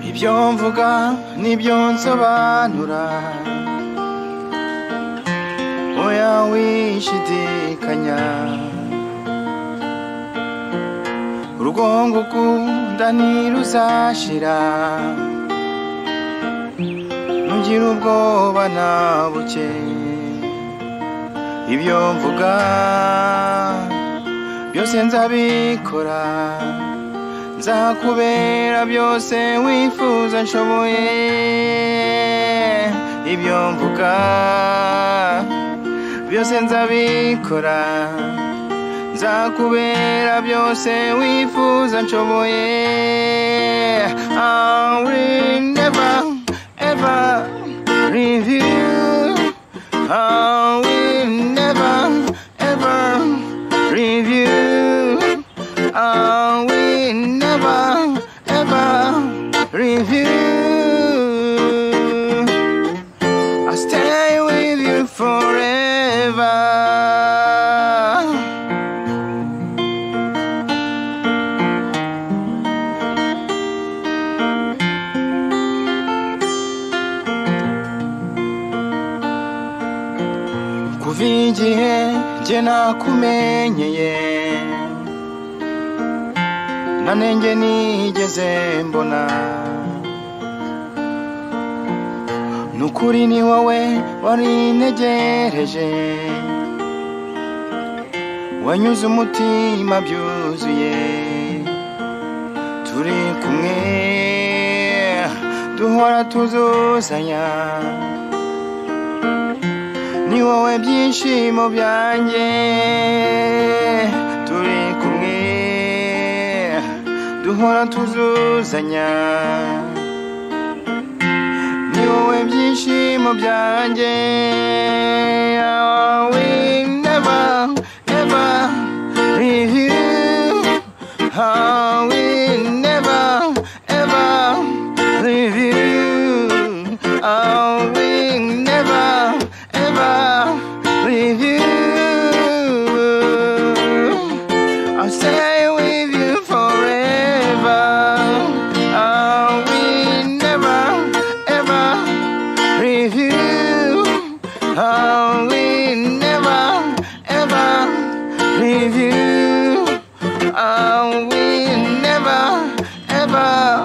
mvuga n'ibyo nsobanura oya wishidikanya urugongo ukunda ntiruzashira ntugira ubwoba na buke ibyo mvuga byose nzabikora nzakubera byose wifuza nshoboye ibyo mvuga byose nzabikora nzakubera byose wifuza nshoboye I will never ever leave you I will never ever leave you I will never ever leave you I'll stay with you forever kuva igihe njye nakumenyeye nanenge nigeze mbona nukuri ni wowe warintegereje wanyuze umutima byuzuye turi kumwe duhora tuzuzanya ni wowe byishimo byanjye turi kumwe duhora tuzuzanya ni wowe byishimo byanjye I will never ever leave you I will never ever leave you I will never ever leave you I'll stay with you forever. I will never, ever leave you. I will never, ever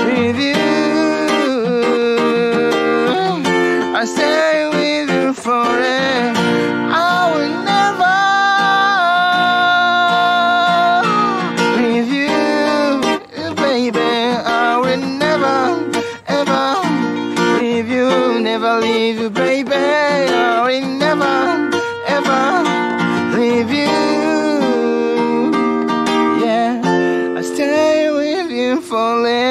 leave you. I will never, ever leave you. I stay with you forever. I will never leave you, baby. I will never, ever leave you, never leave you, baby. I will never, ever leave you. Yeah, I stay with you forever.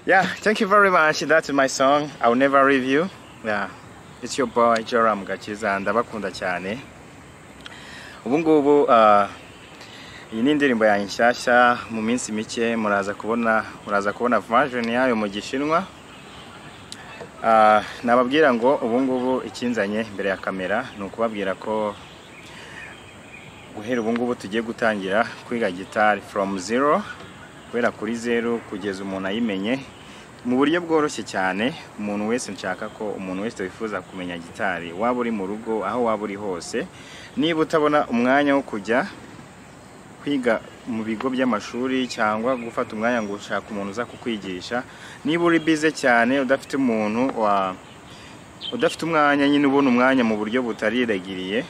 Yeah, thank you very much. That's my song. I'll never leave you. Yeah. It's your boy Joram Gakiza ndabakunda cyane. Ubu ngubu ah, iyi ni indirimbo yanjye nshyashya mu minsi mike muraza kubona muraza kubona version yayo mu gishinwa. Ah, nababwira ngo ubu ngubu ikinzanye imbere ya kamera ni ukubabwira ko guhera ubu ngubu tugiye gutangira kwiga gitari from zero guhera kuri zeru kugeza umuntu ayimenye mu buryo bworoshye cyane umuntu wese nshaka ko umuntu wese wifuza kumenya gitari waba uri mu rugo aho waba uri hose niba utabona umwanya wo kujya kwiga mu bigo by'amashuri cyangwa gufata umwanya ngo ushaka umuntu uza kukwigisha niba uri bize cyane udafite umuntu wa udafite umwanya nyine ubona umwanya mu buryo butariragiriye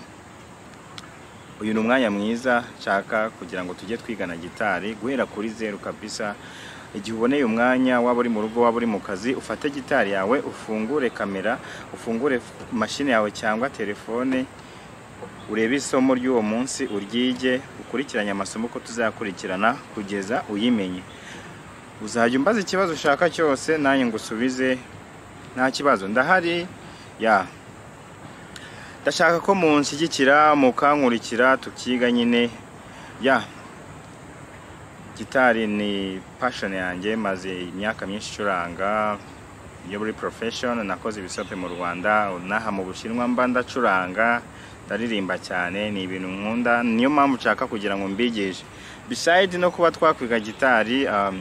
uyu ni umwanya mwiza nshaka kugira ngo tujye twigana gitari guhera kuri zeru kabisa igihe uboneye umwanya waba uri mu rugo waba uri mu kazi ufate gitari yawe ufungure kamera ufungure f- mashini yawe cyangwa telefone urebe isomo ry'uwo munsi uryige ukurikiranye amasomo uko tuzakurikirana kugeza uyimenye uzajya umbaza ikibazo ushaka cyose nanjye ngusubize nta kibazo ndahari ya ndashaka ko munshyigikira mukankurikira tukiga nyine ya gitari ni passion yanjye maze imyaka myinshi icuranga yo muri profession nakoze ibisope mu rwanda naha mu bushinwa mba ndacuranga ndaririmba cyane ni ibintu nkunda niyo mpamvu nshaka kugira ngo mbigishe beside no kuba twakwiga gitari um,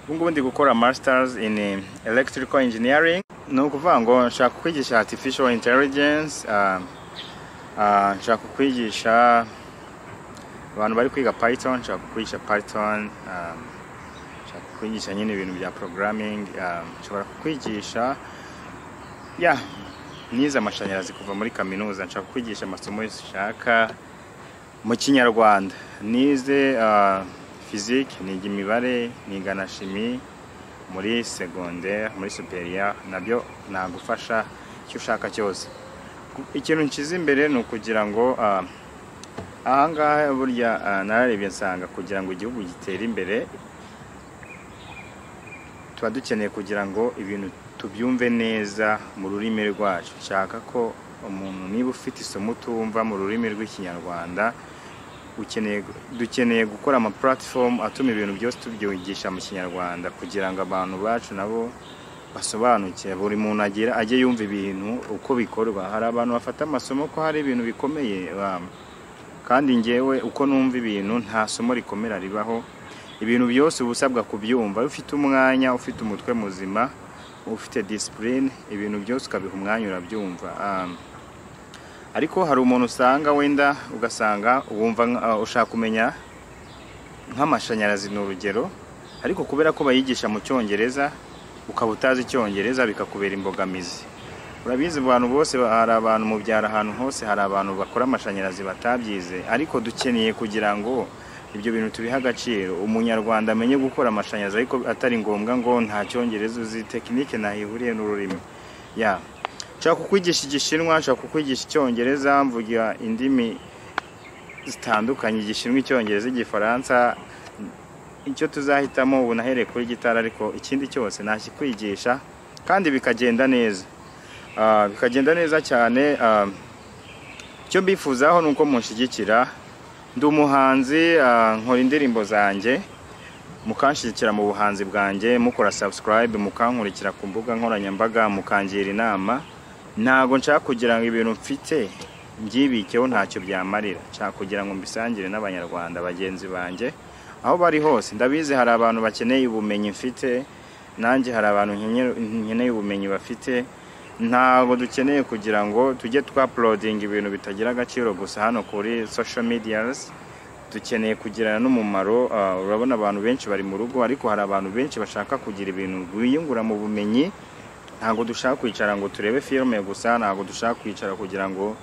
ubungubu ndi gukora masters in eh, electrical engineering ni ukuvuga ngo nshaka kwigisha artificial intelligence um, ah, nshaka kwigisha abantu bari kwiga python nshaka kwigisha python um, nshaka kwigisha nyine ibintu bya programming um, nshobora kwigisha ya nize amashanyarazi kuva muri kaminuza nshaka kwigisha amasomo yose ushaka mu kinyarwanda nize ah, physique niga imibare niga na shimi muri secondaire muri superieur nabyo nagufasha icyo ushaka cyose Ku- ikintu nshyize imbere ni ukugira ngo ah, ahangaha burya ah, nararebye nsanga kugira ngo igihugu gitere imbere tuba dukeneye kugira ngo ibintu tubyumve neza mu rurimi rwacu nshaka ko umuntu niba ufite isomo utumva mu rurimi rw'ikinyarwanda ukeneye dukeneye gukora ama platform atuma ibintu byose tubyigisha mu kinyarwanda kugira ngo abantu bacu nabo basobanuke buri muntu agira ajye yumva ibintu uko bikorwa hari abantu bafata amasomo ko hari ibintu bikomeye ba- kandi ngewe uko numva ibintu nta somo rikomera ribaho ibintu byose uba usabwa kubyumva iyo ufite umwanya ufite umutwe muzima ufite disipurine ibintu byose ukabiha umwanya urabyumva Um, ariko hari umuntu usanga wenda ugasanga wumva nka- uh, ushaka kumenya nk'amashanyarazi ni urugero ariko kubera ko bayigisha mu cyongereza ukaba utazi icyongereza bikakubera imbogamizi urabizi abantu bose ba- hari abantu mu byaro ahantu hose hari abantu bakora amashanyarazi batabyize ariko dukeneye kugira ngo ibyo bintu tubihe agaciro umunyarwanda amenye gukora amashanyarazi ariko atari ngombwa ngo nta cyongereza uzi tekinike ihuriye n'ururimi ya nshaka kukwigisha igishinwa nshaka kukwigisha icyongereza mvugira indimi zitandukanye igishinwa icyongereza igifaransa icyo tuzahitamo ubu nahereye kuri gitari ariko ikindi cyose nakikwigisha kandi bikagenda neza Ah, bikagenda neza cyane ah, icyo mbifuzaho ni uko munshyigikira ndi umuhanzi ah, nkora indirimbo zanjye mukanshyigikira mu buhanzi bwanjye mukora subscribe mukankurikira ku mbuga nkoranyambaga mukangira inama ntabwo nshaka kugira ngo ibintu mfite mbyibikeho ntacyo byamarira nshaka kugira ngo mbisangire n'abanyarwanda bagenzi banjye aho bari hose ndabizi hari abantu bakeneye ubumenyi mfite nanjye hari abantu nkeneye- nkeneye ubumenyi bafite ntabwo dukeneye kugira ngo tujye twapulodinga ibintu bitagira agaciro gusa hano kuri social medias dukeneye kugirana n'umumaro ah, urabona abantu benshi bari mu rugo ariko hari abantu benshi bashaka kugira ibintu biyungura mu bumenyi ntabwo dushaka kwicara ngo turebe filime gusa ntabwo dushaka kwicara kugira ngo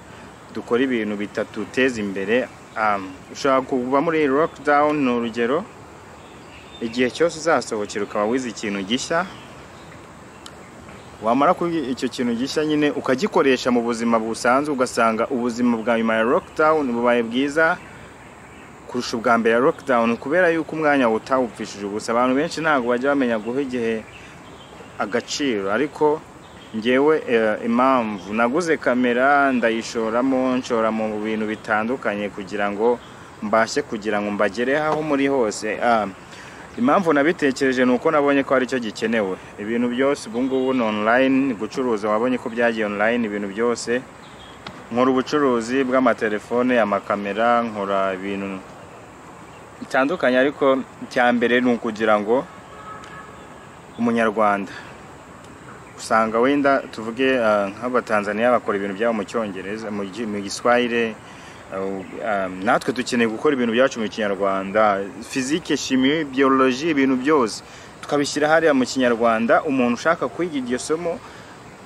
dukore ibintu bitatuteza imbere Um, ushobora kuba muri lockdown ni urugero igihe cyose uzasohokera ukaba wize ikintu gishya wamara kuri icyo kintu gishya nyine ukagikoresha mu buzima busanzwe ugasanga ubuzima bwa nyuma ya lockdown bubaye bwiza kurusha ubwa mbere ya lockdown kubera yuko umwanya utawupfishije ubusa abantu benshi ntabwo bajya bamenya guha igihe agaciro ariko ngewe eh, impamvu naguze kamera ndayishoramo nshora mu bintu bitandukanye kugira ngo mbashe kugira ngo mbagereho aho muri hose Ah, impamvu nabitekereje ni uko nabonye ko hari icyo gikenewe ibintu byose ubu ngubu ni online gucuruza wabonye ko byagiye online ibintu byose nkora ubucuruzi bw'amatelefone amakamera nkora ibintu bitandukanye ariko icya mbere ni ukugira ngo umunyarwanda usanga wenda tuvuge ah, nk'abatanzaniya bakora ibintu byabo mu cyongereza mu gi- mu giswahire ah, ah, natwe dukeneye gukora ibintu byacu mu kinyarwanda fizike shimi biyoloji ibintu byose tukabishyira hariya mu kinyarwanda umuntu ushaka kwiga iryo somo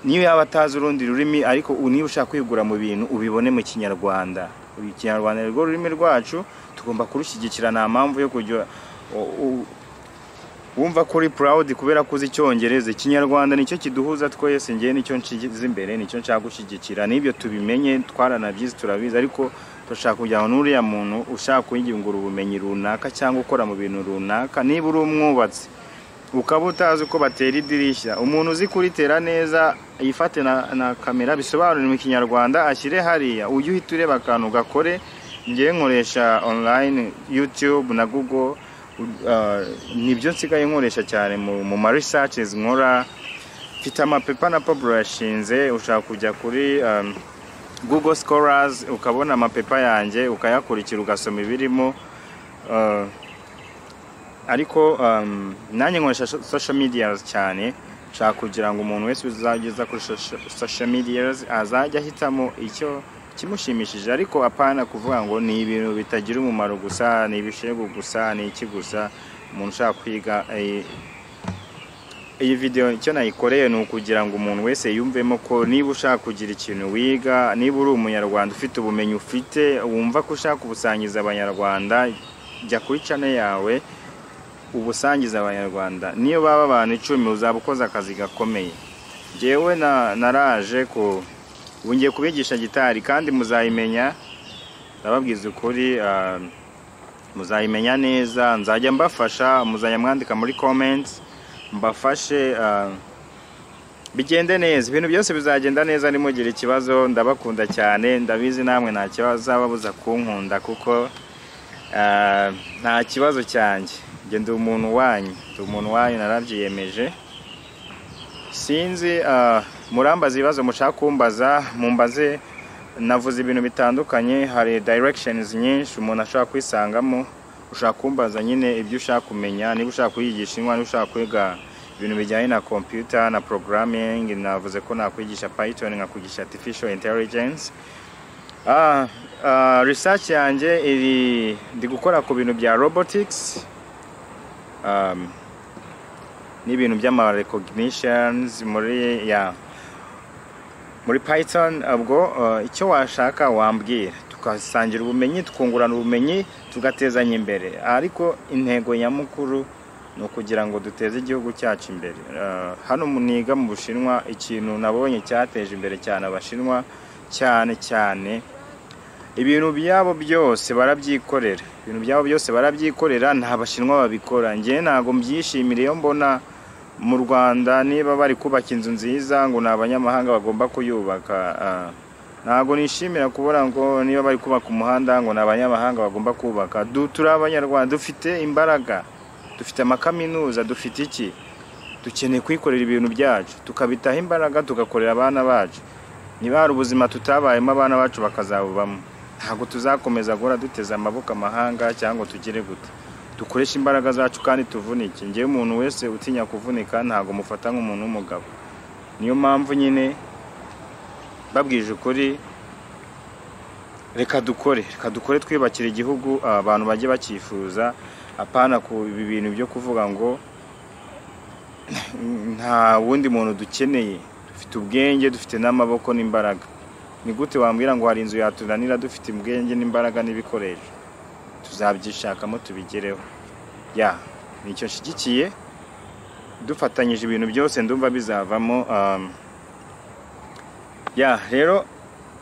niyo yaba atazi urundi rurimi ariko u- niba ushaka kwigura mu bintu ubibone mu kinyarwanda Uyu ikinyarwanda ni rwo rurimi rwacu tugomba kurushyigikira nta mpamvu yo kujya u- u- wumva ko uri proud kubera ko uzi icyongereza ikinyarwanda nicyo kiduhuza twese ngewe nicyo nshyize imbere nicyo nshaka gushyigikira n'ibyo tubimenye twaranabyize turabizi ariko turashaka kugira ngo n'uriya muntu ushaka kwiyungura ubumenyi runaka cyangwa ukora mu bintu runaka niba uri umwubatsi ukaba utazi uko batera idirishya umuntu uzi kuritera neza yifate na, na kamera bisobanure mu kinyarwanda ashyire hariya ujye uhita ureba akantu gakore ngewe nkoresha online youtube na google uh, nibyo nsigaye nkoresha cyane mu, mu ma researches nkora mfite amapepa na pablo yashinze ushaka kujya kuri um, google scholars ukabona amapepa yanjye ukayakurikira ugasoma ibirimo uh, ariko um, nanjye nkoresha so- social media cyane nshaka kugira ngo umuntu wese uzageza kuri socia- social media azajya ahitamo icyo kimushimishije ariko apana kuvuga ngo ni ibintu bitagira umumaro gusa ni ibishegu gusa ni iki gusa umuntu ushaka kwiga eh, iyi video icyo nayikoreye ni ukugira ngo umuntu wese yumvemo ko niba ushaka kugira ikintu wiga niba uri umunyarwanda ufite ubumenyi ufite wumva ko ushaka ubusangiza abanyarwanda jya kuri channel yawe ubusangiza abanyarwanda niyo baba abantu icumi uzaba ukoze akazi gakomeye njyewe na- naraje ku ubu ngiye kubigisha gitari kandi muzayimenya ndababwiza ukuri ah, muzayimenya neza nzajya mbafasha muzajya mwandika muri comments mbafashe ah, bigende neza ibintu byose bizagenda neza nimugire ikibazo ndabakunda cyane ndabizi namwe nta kibazo babuza kunkunda kuko ah, nta kibazo cyanjye njye ndi umuntu wanyu ndi umuntu wanyu narabyiyemeje sinzi ah, murambaza ibibazo mushaka kumbaza mumbaze navuze ibintu bitandukanye hari directions nyinshi umuntu ashobora kwisangamo ushaka kumbaza nyine ibyo ushaka kumenya niba ushaka kuyigisha niba ushaka kwiga ibintu bijyanye na computer na programming navuze ko nakwigisha python nkakwigisha artificial intelligence ah, ah, research yanjye iri ndi gukora ku bintu bya robotics um, n'ibintu by'ama recognitions muri ya muri python ubwo uh, icyo washaka wambwira tukasangira ubumenyi twungurana ubumenyi tugatezanya imbere ariko intego nyamukuru ni ukugira ngo duteze igihugu cyacu imbere Uh, hano mu- niga mu bushinwa ikintu nabonye cyateje imbere cyane abashinwa cyane cyane ibintu byabo byose barabyikorera ibintu byabo byose barabyikorera nta bashinwa babikora njye ntabwo mbyishimira iyo mbona mu rwanda niba bari kubaka inzu nziza ngo ni abanyamahanga bagomba kuyubaka ah, ntabwo nishimira kubona ngo niba bari kubaka umuhanda ngo ni abanyamahanga bagomba kubaka Du- turi abanyarwanda dufite imbaraga dufite amakaminuza dufite iki dukeneye kwikorera ibintu byacu tukabitaho imbaraga tugakorera abana bacu niba hari ubuzima tutabayemo abana bacu bakazabubamo ntabwo tuzakomeza guhora duteze amaboko amahanga cyangwa ngo tugire gute dukoreshe imbaraga zacu kandi tuvunike ngewe umuntu wese utinya kuvunika ntabwo mufata nk'umuntu w'umugabo niyo mpamvu nyine babwije ukuri reka dukore reka dukore twiyubakira igihugu abantu bajye bacyifuza apana ku ibi bintu byo kuvuga ngo nta wundi muntu dukeneye dufite ubwenge dufite n'amaboko n'imbaraga ni gute wambwira ngo hari inzu yatunanira dufite ubwenge n'imbaraga n'ibikoresho tuzabyishakamo tubigereho ya nicyo nshyigikiye dufatanyije ibintu byose ndumva bizavamo um, ya rero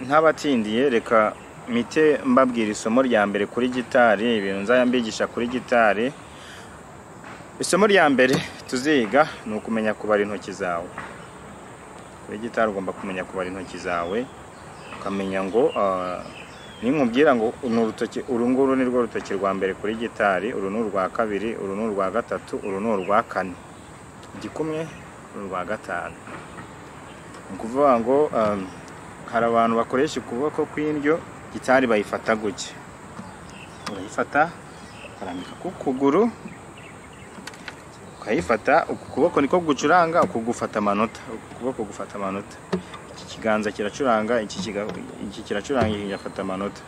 ntabatindiye reka mite mbabwira isomo rya mbere kuri gitari ibintu nzajya mbigisha kuri gitari isomo rya mbere tuziga ni ukumenya kubara intoki zawe kuri gitari ugomba kumenya kubara intoki zawe ukamenya ngo ah, ninkubwira ngo ni urutoki uru nguru ni rwo rutoki rwa mbere kuri gitari uru ni urwa kabiri uru ni urwa gatatu uru ni urwa kane igikumwe ni urwa gatanu ni ukuvuga ngo ah, hari abantu bakoresha ukuboko kw'indyo gitari bayifata gutya urayifata ukarambika ku kuguru ukayifata uku kuboko niko gucuranga uku gufata amanota uku kuboko gufata amanota iki kiganza kiracuranga iki kiga- iki kiracuranga iki kigafata amanota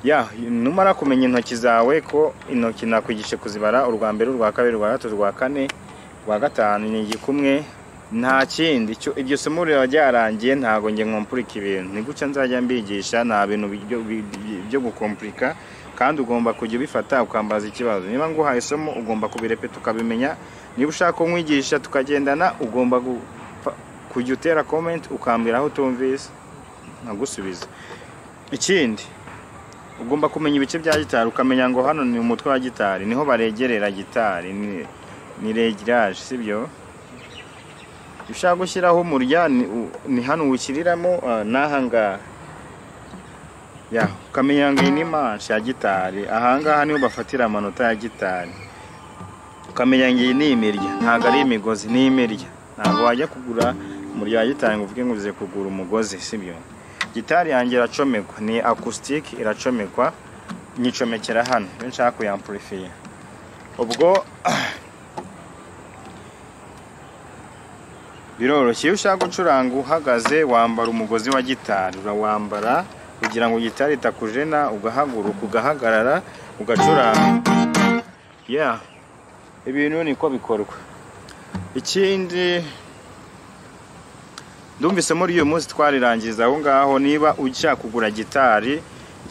ya numara kumenya intoki zawe ko intoki nakwigishe kuzibara urwa mbere urwa kabiri urwa gatatu urwa kane urwa gatanu ni igikumwe nta kindi icyo- iryo somo riba ryarangiye ntabwo njye nkompurika ibintu ni gutya nzajya mbigisha nta bintu byo- byo- byo gukompurika kandi ugomba kujya ubifata ukambaza ikibazo niba nguhaye isomo ugomba kubirepeta ukabimenya niba ushaka ko nkwigisha tukagendana ugomba gupfa- kujya utera comment ukambwira aho utumvise nkagusubiza ikindi ugomba kumenya ibice bya gitari ukamenya ngo hano ni umutwe wa gitari niho baregerera gitari ni- ni regirage sibyo Iyo ushaka gushyiraho umurya ni u- ni hano uwushyiriramo ah, n'aha ngaha ya ukamenya ngo iyi ni manshi ya gitari ahangaha niho bafatira amanota ya gitari ukamenya ngo iyi ni imirya ntabwo ari imigozi ni imirya ntabwo wajya kugura muri ya gitari ngo uvuge ngo uze kugura umugozi sibyo gitari yanjye iracomekwa ni acoustic iracomekwa nyicomekera hano iyo nshaka kuyamplifiya ubwo biroroshye iyo ushaka gucuranga uhagaze wambara umugozi wa gitari urawambara kugira ngo gitari itakujena ugahaguruka ugahagarara ugacuranga ya ibintu niko bikorwa ikindi ndumvise muri uyu munsi twarirangiza aho ngaho niba ushaka kugura gitari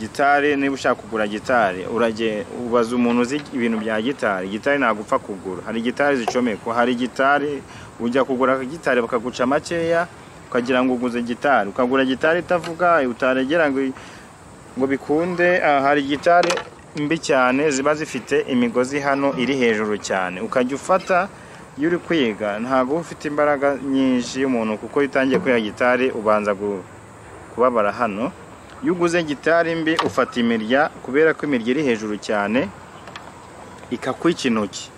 gitari niba ushaka kugura gitari urage ubaza umuntu uzi ibintu bya gitari gitari ntabwo upfa kugura hari gitari zicomekwa hari gitari ujya kugura gitari bakaguca makeya ukagira ngo uguze gitari ukagura gitari itavuga utaregera ngo ngo bikunde ah, hari gitari mbi cyane ziba zifite imigozi hano iri hejuru cyane ukajya ufata iyo uri kwiga ntabwo uba ufite imbaraga nyinshi y'umuntu kuko iyo utangiye kwiga gitari ubanza gu- kubabara hano iyo uguze gitari mbi ufata imirya kubera ko imirya iri hejuru cyane ikakwica intoki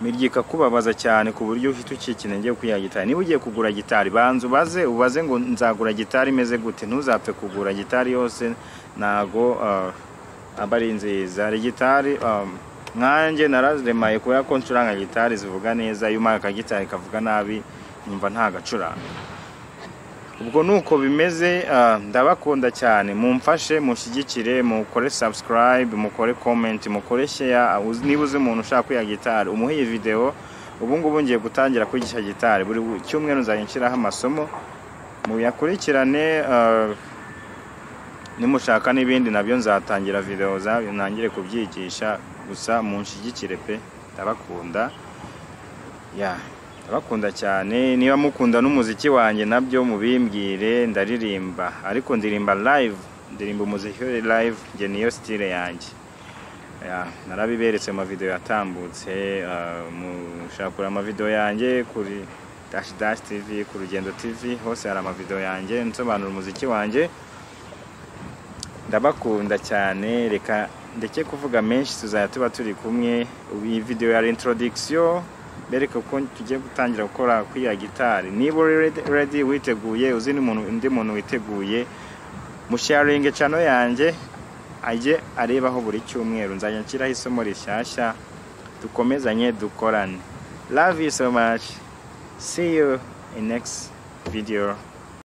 imirya ikakubabaza cyane ku buryo uhita ucika intege yo kwiga gitari niba ugiye kugura gitari banza ubaze ubaze ngo nzagura gitari imeze gute ntuzapfe kugura gitari yose ntago ah, aba ari nziza hari gitari um, nkanjye naraziremaye kubera ko ncuranga gitari zivuga neza iyo umwaka akagitari kavuga nabi numva ntagacuranga ubwo nuko bimeze ah, ndabakunda cyane mumfashe mushyigikire mukore subscribe mukore comment mukore share uzi- niba uzi umuntu ushaka kwiga gitari umuhe iyi video ubu ngubu ngiye gutangira kwigisha gitari buri cyumweru nzajya nshyiraho amasomo muyakurikirane ah, nimushaka n'ibindi nabyo nzatangira video zabyo ntangire kubyigisha gusa munshigikire pe ndabakunda ya ndabakunda cyane niba mukunda n'umuziki wanjye nabyo mubimbwire ndaririmba ariko ndirimba live ndirimba umuziki uri live njye niyo style yanjye ya, narabiberetse mu mavideo yatambutse ah, mushaka kureba amavideo yanjye kuri dash dash tv ku rugendo tv hose hari amavideo yanjye nsobanura umuziki wanjye ndabakunda cyane reka ndeke kuvuga menshi tuzajya tuba turi kumwe Ubu iyi video ya introduction bereka uko tugiye gutangira gukora kwiya gitari niba uri ready- ready witeguye uzi n'umuntu undi muntu witeguye musharinge cano yanjye ajye arebaho buri cyumweru nzajya nshyiraho isomo rishyashya dukomezanye dukorane love you so much see you in next video